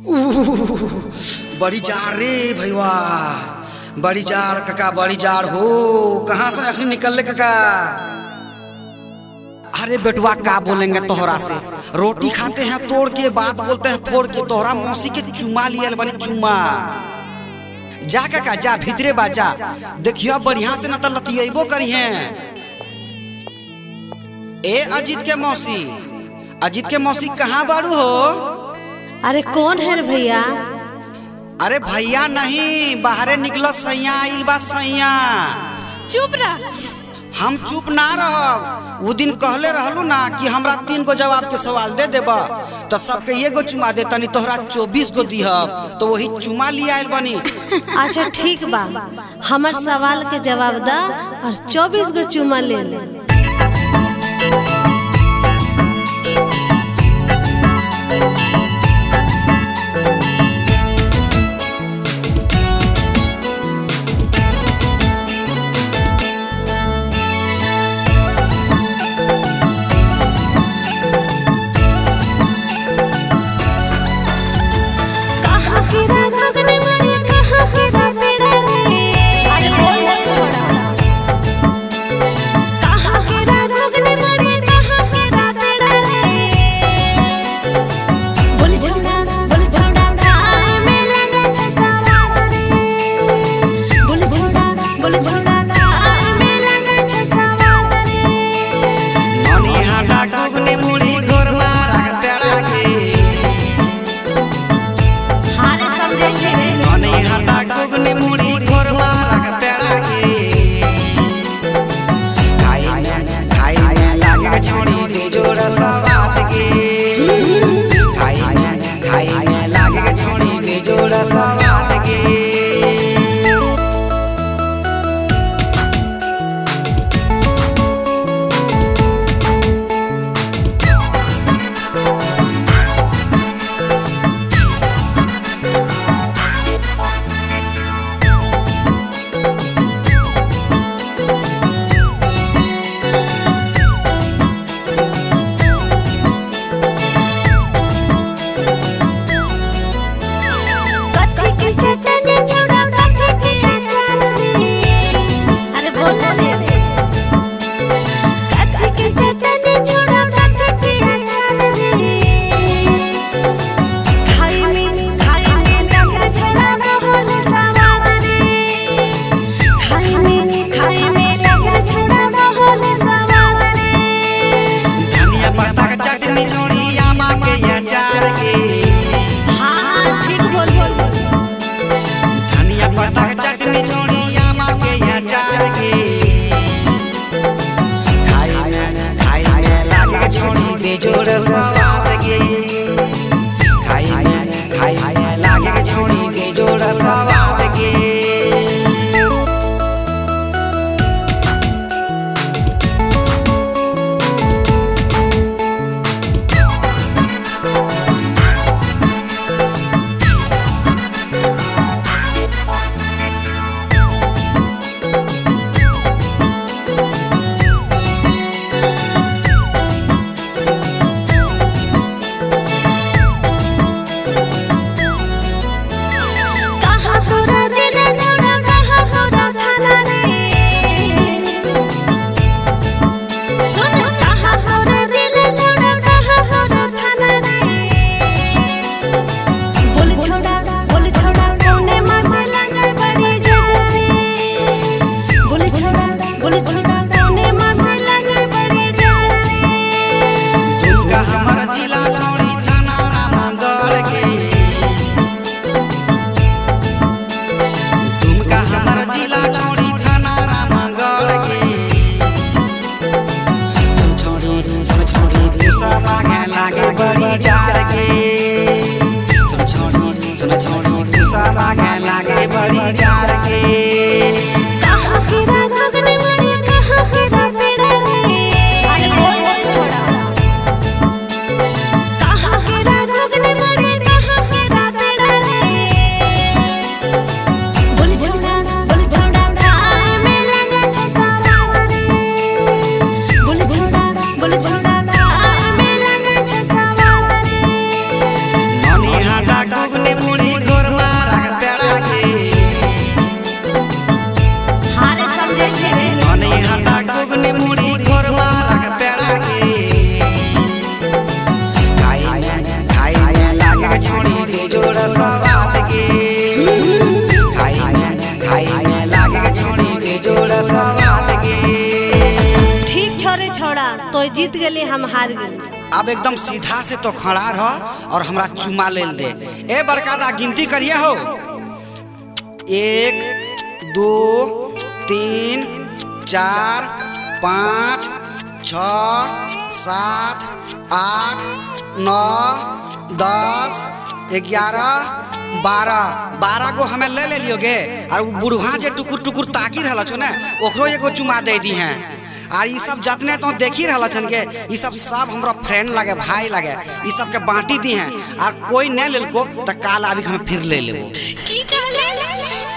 उह, बड़ी जार रे भैया बड़ी जार काका बड़ी जार हो कहाँ से अखनी निकल ले काका अरे बेटुआ का बोलेंगे तोहरा से रोटी खाते हैं तोड़ के बात बोलते हैं फोड़ के तोहरा मौसी के चुमा लियल बनी चुमा जा काका जा भीतरे बा जा देखियो बढ़िया से न त लतियबो करी हैं ए अजीत के मौसी अजीत के मौसी कहाँ बारू हो अरे कौन है रे भैया अरे भैया नहीं बाहरे निकलो सैया आइल बा सैया चुप रह हम चुप ना रहब वो दिन कहले रहलू ना कि हमरा तीन गो जवाब के सवाल दे देब तो सबके एगो चुमा दे तनी तोहरा चौबीस गो दिहब तो वही चुमा लिया आइल बनी अच्छा ठीक बा हमर सवाल के जवाब दा और चौबीस गो चुमा ले ले कहाँ गिरा गगन में कहाँ गिरा पेड़ा रे अरे बोल बोल छोड़ा कहाँ गिरा गगन में कहाँ गिरा पेड़ा रे बोल छोड़ा बोल छोड़ा काय में लगे छ सवाद रे बोल छोड़ा बोल छोड़ा काय में लगे छ सवाद रे मनी हाटा गुगने मुड़ी घोर मारा के पेड़ा के हारे समझे छे रे मनी हाटा गुगने मुड़ी घोर मारा के पेड़ा के खाई में खाई में लागे के छोड़ी बेजोड़ सवाद के खाई में खाई में लागे के छोड़ी बेजोड़ सवाद के कथी के हटा गुगने मुड़ी घोर मारा के पेड़ा के हारे समझे छे रे धनी हटा गुगने मुड़ी घोर मारा के पेड़ा के खाई में खाई में लागे के छोड़ी बेजोड़ सवाद के खाई में खाई में लागे के छोड़ी बेजोड़ सवाद के ठीक छोरे छोड़ा तो जीत गेली हम हार गेली अब एकदम सीधा से तो खड़ा रह और हमरा चुमा ले दे ए बड़का दा गिनती करिए हो एक दो तीन चार पाँच छ सात आठ नौ दस ग्यारह बारह बारह गो हमें ले ले लियोगे और वो बुढ़वा जे टुकुर टुकुर ताकी रहल छो ना ओकरो एगो चुमा दे दी हैं और ई सब जतने तो देखी रहल छन के ई सब सब हमरा फ्रेंड लगे भाई लगे ई सब के बांटी दी हैं और कोई नहीं लेलको तो काल अभी हम फिर ले लेबो की कहले